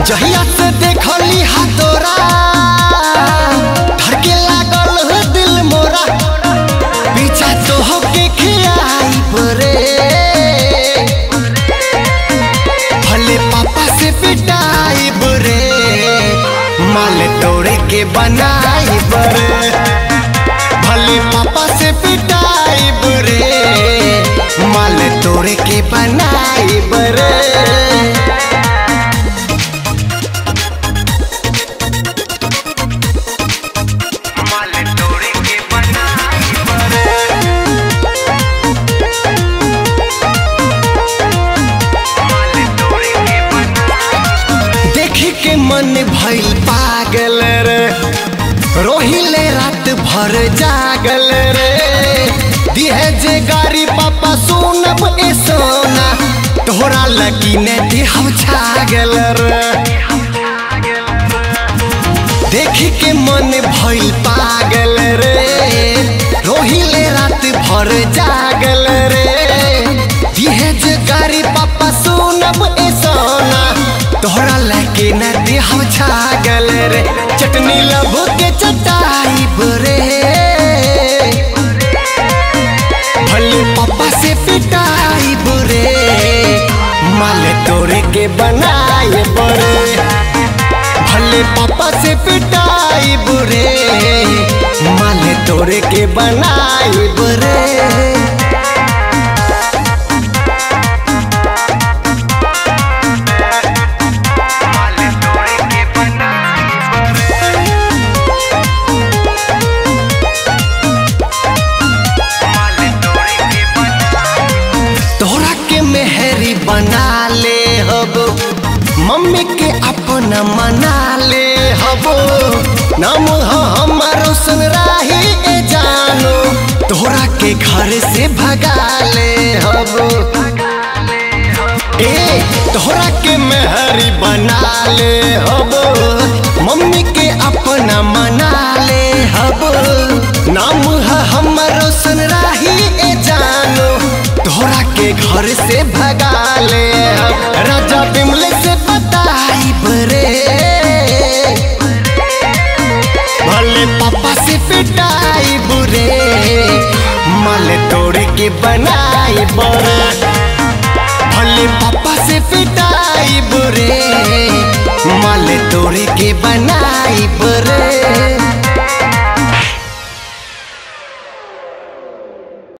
जहिया से देखली हा तोरा धड़के लागल है दिल मोरा पीछा तो होके खियाई परे भले पापा से पिटाई बरे माल तोड़े के बनाई बरे भले पापा से पिटाई बरे माल तोड़े के बनाई बरे माल तोड़े के बनाई बरे माल तोड़े के बनाई देखी के मन भइल पागल रे रोहिले रात भर जागल रे दिहे जे गाड़ी पापा सुनब ए सोना तोहरा लगी ने देहब छागल रे देखी के मन भइल पागल रे रोहिले रात भर जागल रे दिहे जे गाड़ी पापा सुनब ए सोना तोहरा लगे न देहब छागल रे चटनी लब के चटाई बरे भले पापा से पिटाई बुरे माल तोड़े के बनाए बड़े भले पापा से पिटाई बुरे माल तोड़े के बनाई बुरे माल तोड़े के बनाई बरे माल तोड़े के बनाई तोहरा के मेहरी बना ले हब मम्मी के अपना मना ले हब नाम ह हमारो सुन राही ए जानो तोहरा के घर से भगा ले हब ए तोहरा के मेहरी बना ले हब मम्मी के अपना मना ले हब नाम है हमारो सुन राही ए जानो तोहरा के घर से भगा ले हब राजा बिमले से बताई बरे भले पापा से पिटाई बुरे माल तोड़ के बनाई बरे भले पापा से पिटाई बुरे माल तोड़ के बनाई बुरे